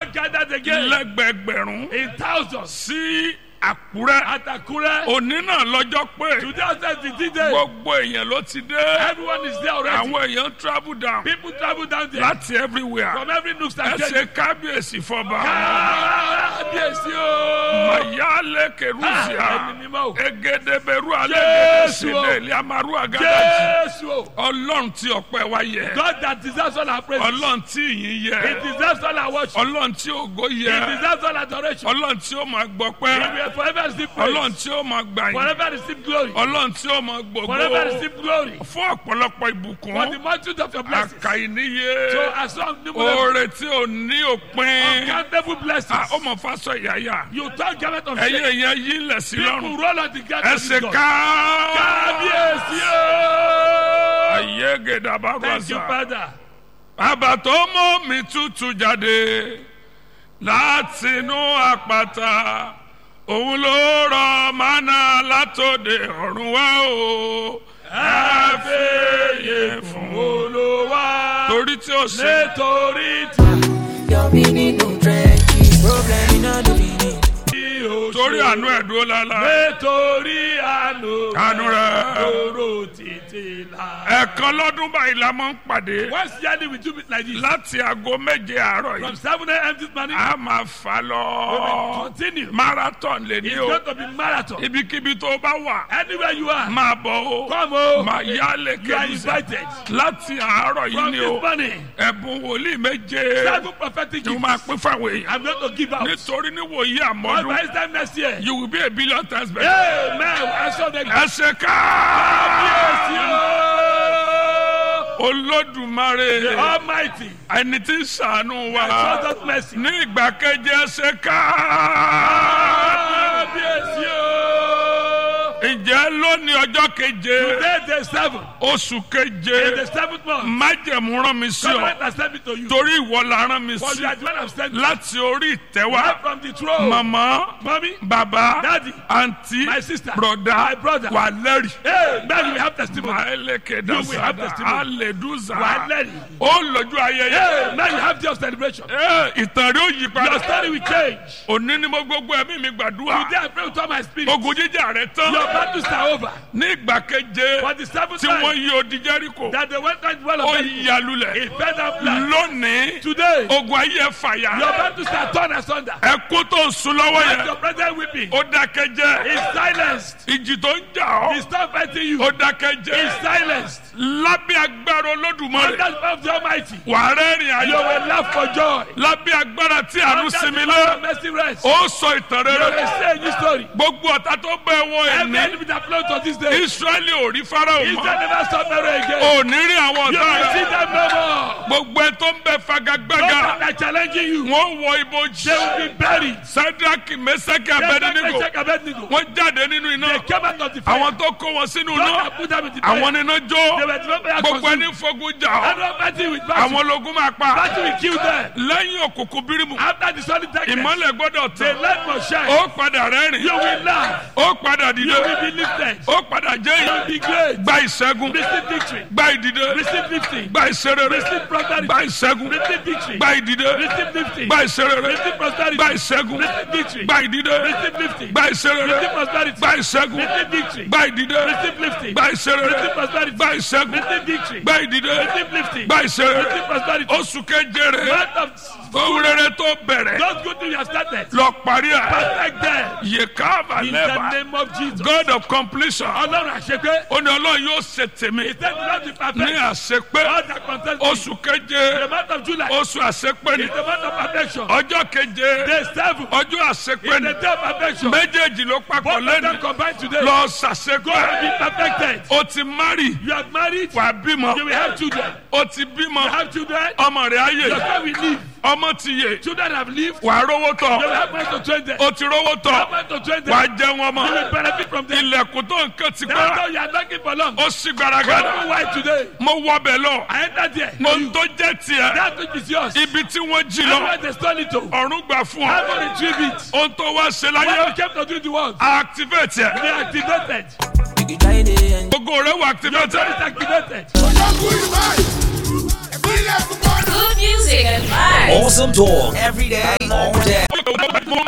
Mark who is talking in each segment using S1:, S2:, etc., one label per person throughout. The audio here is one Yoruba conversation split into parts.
S1: gathered again
S2: lẹ́gbẹ̀gbẹ̀rún
S1: in thousands
S2: sí àkúrẹ́
S1: at Akure.
S2: òní náà lọ́jọ́ pé
S1: Today was the D-Day.
S2: gbogbo èèyàn ló ti dé
S1: Everyone is there already.
S2: àwọn èèyàn travel down
S1: People travel down there
S2: láti everywhere
S1: from every nook
S2: ẹ
S1: and
S2: ṣe
S1: cranny.
S2: kábíyèsí fọba
S1: Kábíyèsí o.
S2: mayale kerusia
S1: Ah, ẹni mímọ́ o.
S2: egedeberu
S1: Jésù o.
S2: alẹ́gẹ̀dẹ̀sílẹ̀ eliamaru agadaji
S1: Jésù o.
S2: ọlọ́run tí ọpẹ́ wa yẹ
S1: God that deserves all our praise.
S2: ọlọ́run tí ìyìn
S1: He
S2: yẹ
S1: deserves all our worship.
S2: ọlọ́run tí ògo
S1: He
S2: yẹ
S1: deserves all adoration.
S2: ọlọ́run tí ó máa
S1: He
S2: gbọpẹ́
S1: will forever receive praise.
S2: ọlọ́run tí ó máa gbàyìn
S1: Forever receive glory.
S2: ọlọ́run tí ó máa
S1: Forever
S2: gbogbo
S1: receive glory.
S2: fún ọ̀pọ̀lọpọ̀
S1: For
S2: ìbùkún
S1: the multitude of your blessings.
S2: àkàìníye
S1: So as long numerous
S2: oore tí ò ní òpin
S1: uncountable blessings.
S2: ó mọ̀ fásọ ìyáyà
S1: You turn garment of
S2: ẹ̀yin
S1: shame.
S2: èèyàn yìí lẹ̀ sí
S1: People
S2: lọ́rùn
S1: roll on the ground.
S2: ẹ
S1: of
S2: ṣe
S1: God.
S2: ká
S1: Kábíyèsí o.
S2: ayé gèdàbà
S1: Thank you,
S2: gbàsà
S1: Father.
S2: bàbá tó mú mi tútù jáde látinú àpáta òun ló rọ mánà látòde ọ̀run wá o ẹ fèyè fún
S1: Olúwa.
S2: torí tí ó ṣe
S1: Nítorí tí
S3: Your meaning no trenches. Problem in all the meaning.
S1: o
S2: torí
S1: ṣe.
S2: àánú ẹ̀dúró lálá
S1: Nítorí àánú.
S2: Àánú rẹ̀.
S1: Lóró títí la.
S2: ẹ̀ẹ̀kan lọ́dún báyìí la máa ń pàdé
S1: Once yearly we do it like this.
S2: láti aago méje àárọ̀
S1: From
S2: yìí
S1: 7 a.m. this morning.
S2: a máa fà
S1: We will
S2: lọ
S1: continue.
S2: marathon lè ní
S1: It's
S2: o
S1: going to be marathon.
S2: ibikíbi tó bá wà
S1: Anywhere you are.
S2: máa bọ̀ o
S1: Come o.
S2: máa yá lè
S1: You are
S2: kéde
S1: invited.
S2: láti àárọ̀ yìí
S1: From
S2: ni
S1: this
S2: o
S1: morning.
S2: ẹ̀bùn wòlíì méje
S1: Seven prophetic
S2: ni mo
S1: gifts.
S2: máa pín fáwọn èèyàn
S1: I'm going to give out.
S2: nítorí níwòyí
S1: But
S2: àmọ́dún
S1: by this time next year.
S2: you will be a billion times better.
S1: Amen. I saw the
S2: ẹ ṣe ká
S1: Yes,
S2: olódùmarè
S1: you. Almighty.
S2: ẹni tí ń ṣàánú wa
S1: I saw that mercy.
S2: ní ìgbà keje ẹ ṣe ká.
S1: Yes, you.
S2: ǹjẹ́ lónìí ọjọ́ keje
S1: Today the seven.
S2: oṣù
S1: In
S2: keje
S1: the seventh month.
S2: májẹ̀mú rán mi sí
S1: Covenant
S2: ọ
S1: has sent me to you.
S2: torí ìwọ la rán mi
S1: For
S2: sí
S1: you are the one I've sent you.
S2: láti orí ìtẹ́wá
S1: Right from the throne.
S2: màmá
S1: Mommy.
S2: bàbá
S1: Daddy.
S2: àǹtí
S1: My sister.
S2: broda
S1: My brother.
S2: wà lẹ́rì.
S1: Hey, man, we have testimony.
S2: Maeleke
S1: You will have
S2: dasada
S1: testimony.
S2: aleduza
S1: Wà á lẹ́rìí.
S2: ó lójú ayẹyẹ
S1: Hey, man, you have your celebration.
S2: Ẹ, ìtàn rí ó yí
S1: Your
S2: padà
S1: story will change.
S2: òní ni mo gbogbo ẹ̀mí mi gbàdúrà
S1: Today I pray with all my spirit.
S2: ogun jíjà rẹ tán
S1: Your battles are over.
S2: ní ìgbà keje
S1: For the seventh
S2: tí wọ́n
S1: time
S2: yí odi Jẹ́ríkò
S1: that they went on the wall
S2: ó
S1: of Jericho,
S2: yà lulẹ̀
S1: it fell down flat.
S2: lónìí
S1: Today,
S2: ogun ayé ẹ
S1: your
S2: fàyà
S1: battles are torn asunder.
S2: ẹkú tó ń sun lọ́wọ́
S1: And
S2: yẹn
S1: your present weeping
S2: ó dákẹ́ jẹ́
S1: is silenced.
S2: ìjì tó ń jà
S1: He's
S2: ọ́
S1: not fighting you.
S2: ó dákẹ́
S1: Is
S2: jẹ́
S1: silenced.
S2: lábẹ́ agbára olódùmarè
S1: Under the power of the Almighty,
S2: wà á rẹ́rìn
S1: you
S2: ayọ̀
S1: will laugh for joy.
S2: lábẹ́ agbára tí àánú
S1: Under
S2: sinmi
S1: the
S2: lé
S1: power of mercy rest.
S2: ó sọ ìtàn
S1: You will
S2: rere
S1: say a new story.
S2: gbogbo ọ̀tá tó bẹ́ẹ̀ wọ
S1: Every
S2: ẹ̀mí
S1: enemy that flows to this day,
S2: israẹli ò rí farao
S1: Israel
S2: mọ́
S1: never stop marrying again.
S2: ò ní rí àwọn
S1: You
S2: ọ̀tá
S1: will see
S2: rẹ̀
S1: them no more.
S2: gbogbo ẹ tó ń bẹ
S1: Those
S2: fagagbága
S1: that are challenging you,
S2: wọ́n wọ ibojì
S1: they will be buried.
S2: sadraki mesaki
S1: Just like
S2: abedinigo
S1: Meshach and Abednego.
S2: wọ́n jáde nínú iná
S1: They came out of the fire.
S2: àwọn tó kó wọn sínú
S1: Those
S2: iná
S1: that put them in the fire.
S2: àwọn níná
S1: They
S2: jó
S1: were the fire
S2: gbogbo
S1: consumed.
S2: ẹni fogun jà ọ́
S1: And no fighting with battle.
S2: àwọn ológun máa pa
S1: Battle will kill them.
S2: lẹ́yìn òkùnkùn bírímù
S1: After the solid darkness,
S2: ìmọ́lẹ̀ gbọ́dọ̀
S1: the
S2: tán
S1: light must shine.
S2: ó padà rẹ́rìn
S1: You will laugh.
S2: ó padà
S1: You
S2: dìde
S1: will be lifted.
S2: ó padà jẹ́
S1: You will
S2: èyí
S1: be great.
S2: gba ìṣẹ́gun
S1: Receive victory.
S2: gba ìdìde
S1: Receive lifting.
S2: gba ìṣerere
S1: Receive prosperity.
S2: gba ìṣẹ́gun
S1: Receive victory.
S2: gba ìdìde
S1: Receive lifting.
S2: gba ìṣerere
S1: Receive prosperity.
S2: gba ìṣẹ́gun
S1: Receive victory.
S2: gba ìdìde
S1: Receive lifting.
S2: gba ìṣerere
S1: Receive prosperity.
S2: gba ìṣẹ́gun
S1: Receive victory.
S2: gba ìdìde
S1: Receive lifting.
S2: gba ìṣerere
S1: Receive prosperity.
S2: gba ìṣẹ́gun
S1: Receive victory.
S2: gba ìdìde
S1: Receive lifting.
S2: gba ìṣerere
S1: Receive prosperity.
S2: oṣù keje rè
S1: Month of
S2: ohun rere tó bẹ̀rẹ̀
S1: those good things you have started.
S2: lọ parí ẹ̀
S1: Perfect them.
S2: yekava
S1: In the
S2: lẹ́bà
S1: name of Jesus.
S2: god of completion
S1: Ọlọ́run àṣepé.
S2: ó ní ọlọ́run yóò ṣe tèmi
S1: He said not to
S2: ní
S1: perfect.
S2: àṣepé
S1: All that concerns me.
S2: oṣù keje
S1: The month of July
S2: oṣù àṣepé ni
S1: is the month of perfection.
S2: ọjọ́ keje
S1: Day seven
S2: ọjọ́ àṣepé
S1: is
S2: ni
S1: the day of perfection.
S2: méjèèjì ló papọ̀
S1: Both of them
S2: lẹ́nu
S1: combined today.
S2: lọ
S1: Go and
S2: ṣàṣepé
S1: be perfected.
S2: o ti mari
S1: You are married.
S2: wà bímọ
S1: You will have children.
S2: o ti bímọ
S1: You have children.
S2: ọmọ rẹ̀ ayé
S1: Your son will live.
S2: ọmọ ti yè
S1: Children have lived.
S2: wà á rówó
S1: You will
S2: tọ̀
S1: have money to train them.
S2: o ti rówó
S1: Have
S2: tọ̀
S1: money to train them.
S2: wà á jẹun ọmọ
S1: You will benefit from them.
S2: ilẹ̀kùn tó nǹkan ti
S1: That's
S2: pẹ́
S1: how you are knocking for long.
S2: ó sì gbaragada
S1: Don't know why today.
S2: mo wọ bẹ̀ lọ
S1: I entered there.
S2: ohun tó jẹ́ tiẹ̀
S1: That which is yours.
S2: ibi tí wọ́n jí
S1: That's
S2: lọ
S1: why they stole it to.
S2: ọ̀run gbà fún
S1: How
S2: ọ
S1: to retrieve it.
S2: ohun tó wá ṣe
S1: What
S2: láyé
S1: you came to do in the world.
S2: activate ẹ̀
S1: They activated.
S3: You can try it and
S2: gbogbo rẹ̀ wà
S1: Your
S2: activate
S1: God is activated.
S4: Good music and vibes.
S5: Awesome talk every day,
S2: mo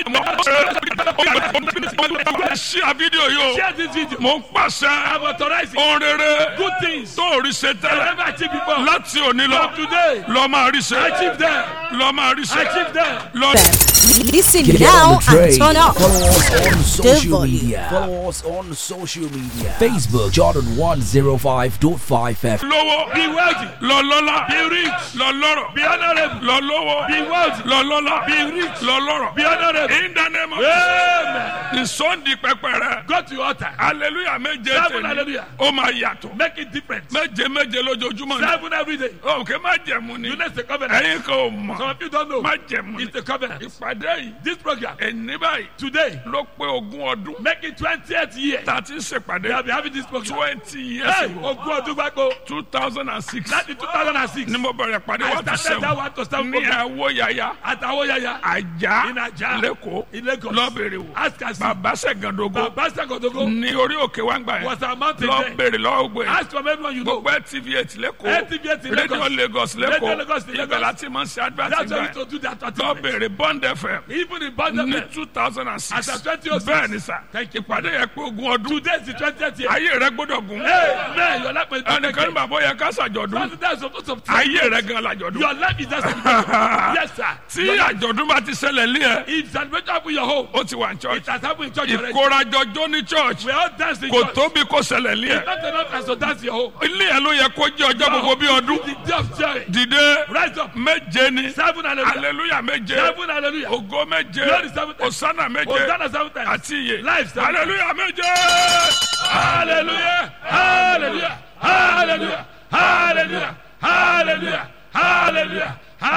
S2: mo ṣí a fídíò yìí
S1: Share this video.
S2: o mo ń pàṣẹ
S1: I'm authorizing
S2: ohun rere
S1: good things.
S2: tó rí ṣe
S1: I
S2: tẹ́lẹ̀
S1: never achieved before.
S2: láti òní lọ
S1: From today,
S2: lọ máa rí ṣe
S1: achieve them.
S2: lọ máa rí ṣe
S1: Achieve them.
S2: lọ.
S4: Listen
S5: Get
S4: now
S5: on the train.
S4: and turn up.
S5: Follow us on social
S4: volume.
S5: media. Follow us on social media. Facebook Jordan 105.5 FM.
S2: lówó
S1: Be wealthy.
S2: lọ lọ́lá
S1: Be rich.
S2: lọ lọ́rọ̀
S1: Be honorable.
S2: lọ lówó
S1: Be wealthy.
S2: lọ lọ́lá
S1: Be rich.
S2: lọ lọ́rọ̀
S1: Be honorable.
S2: in the name of
S1: Amen.
S2: ìsọ̀ndì pẹpẹ rẹ
S1: Go to your altar.
S2: hallelujah méje
S1: Seven
S2: tèmi
S1: hallelujah.
S2: ó máa yàtọ̀
S1: Make it different.
S2: méje méje lójoojúmọ́ ni
S1: Seven every day.
S2: òkè má jẹ̀mú ni
S1: You know it's a covenant.
S2: ẹ̀yin kan ò mọ̀
S1: Some of you don't know.
S2: má jẹ̀mú ni
S1: It's a covenant.
S2: ìpàdé yìí
S1: This program
S2: ẹni báyìí
S1: today
S2: ló pé ogún ọdún
S1: make it twentieth year.
S2: tá a ti ń
S1: We
S2: ṣèpàdé
S1: have been having this program.
S2: twenty years
S1: Hey,
S2: ago
S1: ogún ọdún gbàgbó.
S2: two thousand and six
S1: Láti two thousand and six.
S2: ni mo bẹ̀rẹ̀ pàdé
S1: I
S2: one to
S1: started that
S2: seven
S1: one to seven
S2: ní
S1: program.
S2: àwọ̀ yàyà
S1: Àtàwọn yàyà.
S2: àjà
S1: In Ajah.
S2: lẹ́kọ̀ọ́
S1: In Lagos.
S2: lọ́bẹ̀rẹ̀ wò
S1: Ask us.
S2: bàbá sẹ̀gàndógó
S1: Baba Sagodogo
S2: ní orí òkè wa ń gbà
S1: was
S2: yẹn
S1: a mountain
S2: lọ
S1: there.
S2: bèrè lọ́wọ́ gbé
S1: Ask from everyone you know.
S2: gbogbo tv eight lẹ́kọ̀ọ́
S1: LTV in
S2: radio
S1: Lagos.
S2: lagos
S1: Radio Lagos
S2: lẹ́kọ̀ọ́
S1: in Lagos.
S2: ibẹ̀ láti máa ń ṣe advert
S1: That's why we
S2: gbà
S1: to do that.
S2: lọ
S1: advertisement.
S2: bèrè bond fm
S1: Even in
S2: ní
S1: Bangladesh.
S2: two thousand and six
S1: As at 2006.
S2: bẹ́ẹ̀ ni sà
S1: Thank you.
S2: ìpàdé yẹn pé ogún ọdún
S1: Today is the twentieth year.
S2: ayé rẹ gbọ́dọ̀ gùn
S1: Hey, man, your life is
S2: ẹnìkan ní bàbá yẹ ká ṣàjọ̀dún
S1: That's supposed to
S2: ayé rẹ gan làjọ̀dún
S1: Your life is just Yes, sir.
S2: tí
S1: Your life-
S2: àjọ̀dún bá ti ṣẹlẹ̀ lé ẹ
S1: If celebration happen in your home,
S2: ó ti wà ní
S1: it
S2: church
S1: has happened in church already.
S2: ìkórajọjọ́ ní church
S1: We all dance in
S2: kò
S1: church.
S2: tóbi kó ṣẹlẹ̀ lé ẹ
S1: Not enough as to dance in your home.
S2: ilé ẹ ló yẹ kó jẹ́ ọjọ́ gbogbo bí ọdún
S1: The day of joy.
S2: dìde
S1: Rise up.
S2: méje ni
S1: Seven hallelujah.
S2: hallelujah méje
S1: Seven hallelujah.
S2: ògo méje
S1: Glory seven times.
S2: osana méje
S1: Hosanna seven times.
S2: àti iye
S1: Life seven times.
S2: hallelujah méje
S1: Hallelujah. Hallelujah. Hallelujah. Hallelujah. Hallelujah. Hallelujah.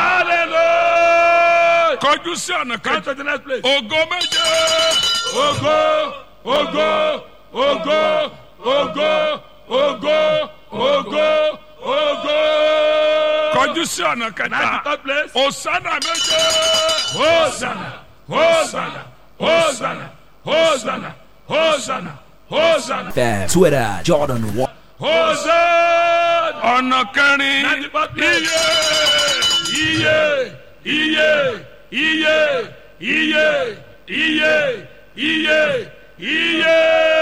S1: Hallelujah.
S2: kọjú sí ọ̀nà
S1: Come
S2: kejì
S1: to the next place.
S2: ògo méje
S1: Ogo, ogo, ogo, ogo, ogo, ogo, ogo.
S2: kọjú sí ọ̀nà
S1: Now the
S2: kẹta
S1: third place.
S2: osana méje
S1: Hosanna, Hosanna, Hosanna, Hosanna, Hosanna, Hosanna,
S5: FM. Twitter Jordan 1.
S1: Hosanna.
S2: ọ̀nà kẹrin
S1: Now the fourth place.
S2: iye
S1: Iye, iye, iye, iye, iye, iye, iye.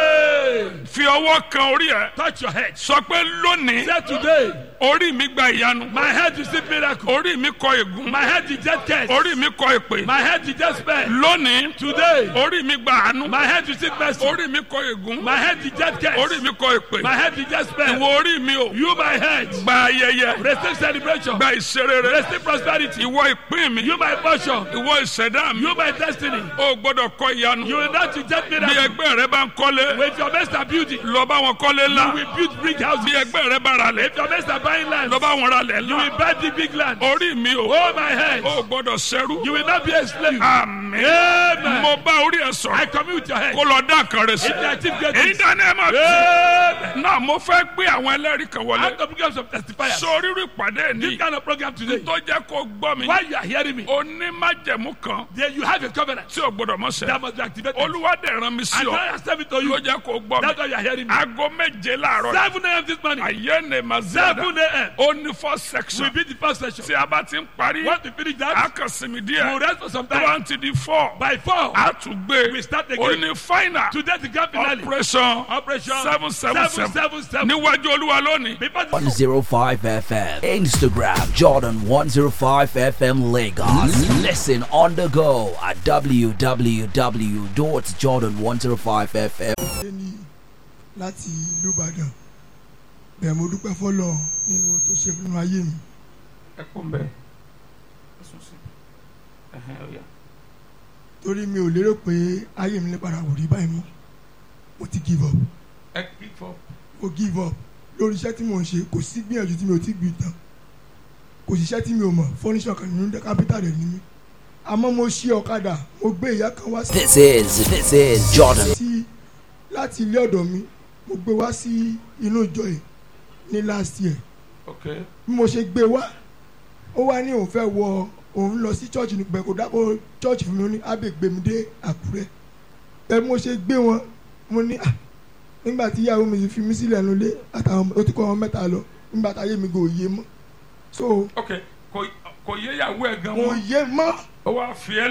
S2: fi ọwọ́ kan orí ẹ
S1: Touch your head.
S2: sọ pé lónìí
S1: Say today,
S2: orí mi gba ìyanu
S1: my head is receive miracle.
S2: orí mi kọ ègún
S1: My head is just curse.
S2: orí mi kọ èpè
S1: My head is just spell.
S2: lónìí
S1: Today,
S2: orí mi gba àánú
S1: my head is receive mercy.
S2: orí mi kọ ègún
S1: My head is just curse.
S2: orí mi kọ èpè
S1: My head is just spell.
S2: ìwọ orí mi o
S1: You, my head,
S2: gba ayẹyẹ
S1: receive celebration.
S2: gba ìṣerere
S1: Receive prosperity.
S2: ìwọ ìpín mi
S1: You, my portion.
S2: ìwọ ìṣẹ̀dá mi
S1: You, my destiny.
S2: o gbọ́dọ̀ kọ ìyanu
S1: You will not reject
S2: bí
S1: miracle.
S2: ẹgbẹ́ rẹ bá ń kọ́lé
S1: With your mates are building,
S2: lọ bá wọn kọ́lé
S1: you
S2: ńlá
S1: will build big
S2: bí
S1: houses.
S2: ẹgbẹ́ rẹ bá ra lẹ̀
S1: If your mates are buying land,
S2: lọ bá wọn ra lẹ̀
S1: you will
S2: ńlá
S1: buy the big land.
S2: orí mi o
S1: Oh, my head.
S2: o gbọ́dọ̀ ṣẹ́rú
S1: You will not be a slave.
S2: àmín
S1: Amen.
S2: mo bá orí ẹ
S1: I
S2: sọ̀rọ̀
S1: commune with your head.
S2: kó lọ dá kan rẹ sí
S1: If you achieve great
S2: èyí
S1: things,
S2: dáná ẹ máa fi
S1: Amen.
S2: náà mo fẹ́ gbé àwọn ẹlẹ́rìí kan
S1: I'm
S2: wọlé
S1: going to become some testifiers.
S2: sórí rí ìpàdé
S1: This
S2: ní
S1: kind of program today,
S2: tó jẹ́ kó gbọ́ mi
S1: while you are hearing me,
S2: onímájẹ̀mú kan
S1: then you have a covenant
S2: tí o gbọ́dọ̀ mọ̀ sẹ́
S1: that must be activated.
S2: olúwa dẹ̀ rán mi sí
S1: And
S2: ọ
S1: I accept it to you.
S2: ló jẹ́ kó gbọ́
S1: That's
S2: mi
S1: why you are hearing me.
S2: aago méje láàárọ̀
S1: 7 a.m. this morning.
S2: ayé ni ma zada
S1: 7 a.m.
S2: ó ní four section
S1: will be the first session.
S2: tí a bá ti ń parí
S1: Once we finish
S2: a
S1: that,
S2: kàn sinmi
S1: we'll
S2: díẹ̀
S1: rest for some
S2: tó
S1: time.
S2: bá ti di four
S1: By 4,
S2: a tún gbé
S1: We start again.
S2: ó ní final
S1: today the grand finale.
S2: operation
S1: Operation
S2: seven seven seven
S1: 777.
S2: níwájú olúwa lónìí.
S1: Before the
S5: 105 FM. Instagram Jordan 105 FM Lagos. Listen on the go at www.jordan105fm.
S6: ní láti ìlú ìbàdàn bẹ́ẹ̀ mo dúpẹ́ fọlọ́ nínú tó ṣe nínú ayé mi
S2: ẹ kún bẹ́ẹ̀ ẹ sùn sí ẹhẹn ó yá.
S6: torí mi ò lérò pé ayé mi lè padà wò rí báyìí mọ́ mo ti give up
S2: ẹ kí fọ.
S6: mo give up lórí iṣẹ́ tí mò ń ṣe kò sí gbìyànjú tí mi ò ti gbì tán kò sí iṣẹ́ tí mi ò mọ̀ fọ́níṣọ̀ kan nínú kápítà rẹ̀ ní mi àmọ́ mo ṣí ọ̀kadà mo gbé ìyá kan wá sí
S5: This is this is Jordan.
S6: sí láti ilé ọ̀dọ̀ mi mo gbé wá sí inú ìjọ yìí ní last year
S2: ok
S6: bí mo ṣe gbé wá ó wá ní òun fẹ́ wọ òun lọ sí church ní pẹ̀kọ́ dákọ̀ church fún mi ó ní ábẹ́ gbé mi dé àkúrẹ́ bẹ́ẹ̀ bí mo ṣe gbé wọn mo ní à nígbà tí ìyàwó mi fi mí sílẹ̀ nulẹ̀ àtàwọn ó ti kọ́ wọn mẹ́ta lọ nígbà táyé mi kò yé mọ́ so
S2: ok kò kò yé ìyàwó ẹ gan
S6: kò
S2: mọ́
S6: yé mọ́
S2: ó wá fi ẹ